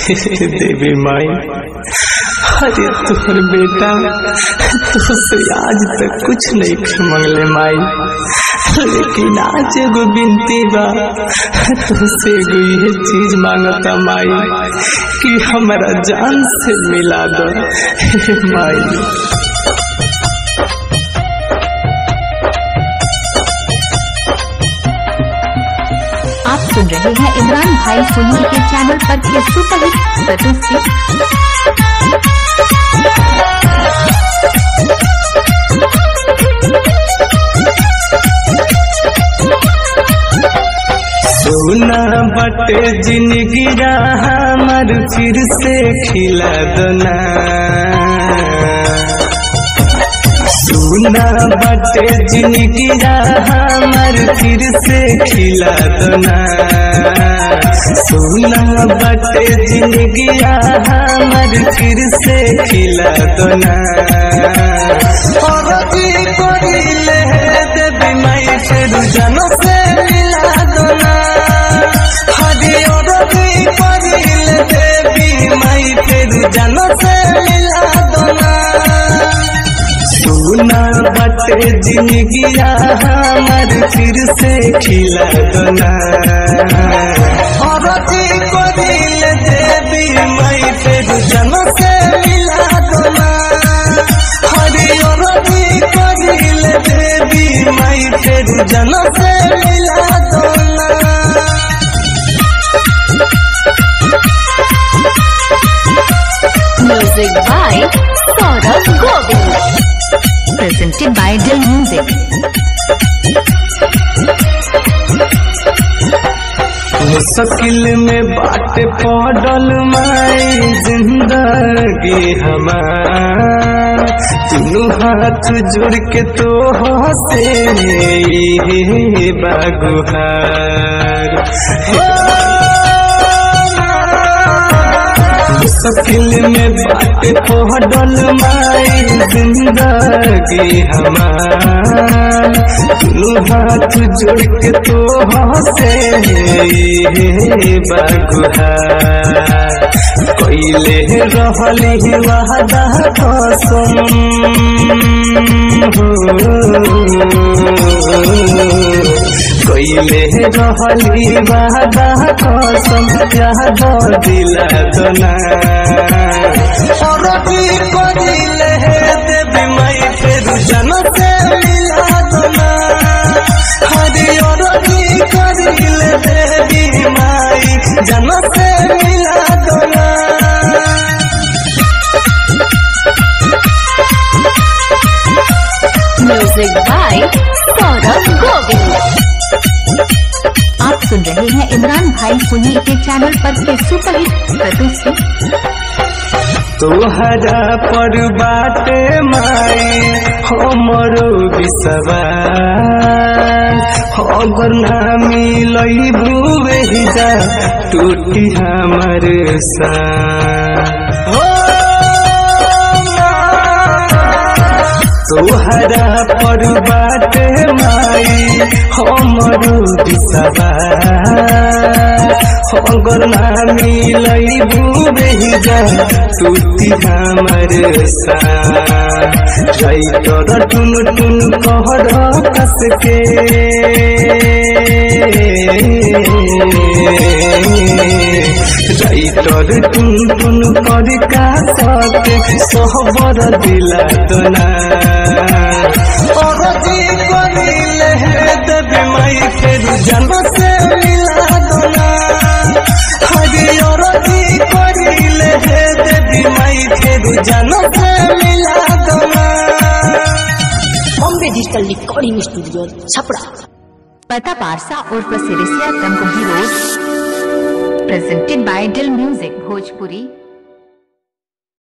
देवी माई अरे तोहर बेटा तुझसे आज तक कुछ नहीं मंगले माई लेकिन आज एगो बिनती बा तुझसे एगो ये चीज मांगता माई कि हमारा जान से मिला दो हे माई आप सुन रहे हैं इमरान भाई सोनी के चैनल पर के सुपरहिट प्रस्तुति सोना बटे जिंदगी हमर फिर से खिला दना सोना बटे जिंदगी हमर फिर से खिला दना सोना बटे जिंदगी हमर फिर से खिला दना और जी कोरिले देवी माई फिर जन से मिला दना हरि और जी कोरिले देवी माई फिर जन से मिला दना सोना बटे जिंदगी हमर फिर से खिला दना और जी कोरिले देवी माई फिर जन से मिला दना हरि और जी कोरिले देवी माई फिर जन से मिला दना music by Saurabh Govind presented by Dil Music मुश्किल में बात पड़ल माई जिंदगी हमार तीनों हाथ जोड़ के तो हसे बागुहार मुश्किल में बात पड़ल माई जिंदगी हमार तीनों हाथ जोड़ के तो हसे बागुहार कैले रहली वादा कसम कैले रहली वादा कसम याद दिला दना और भी करिले देवी माई फिर जन से मिला दना हरि और भी करिले देवी माई जन से मिला दना म्यूजिक बाय सौरभ गोविंद आप सुन रहे हैं इमरान भाई सोनी के चैनल पर के सुपरहिट प्रस्तुति तोहरा पर बाटे माई हमरो विश्वास अगर ना मिलई भूवे जा टूटी हमर सा तोहरा पर बाटे माई हमरो विश्वास अगर ना मिलई भूवे जा टूटी हमर सा राइटर टुन टुन कहर कस के राइटर टुन टुन कर का सके सहबर दिला दना और जी करिले देवी माई फिर जन से मिला दना हरि और जी करिले देवी माई फिर जन से मिला दना Bombay digital recording studio Chhapra पता पारसा उर्फ Sirisiya Tamkuhi road presented by Dil Music Bhojpuri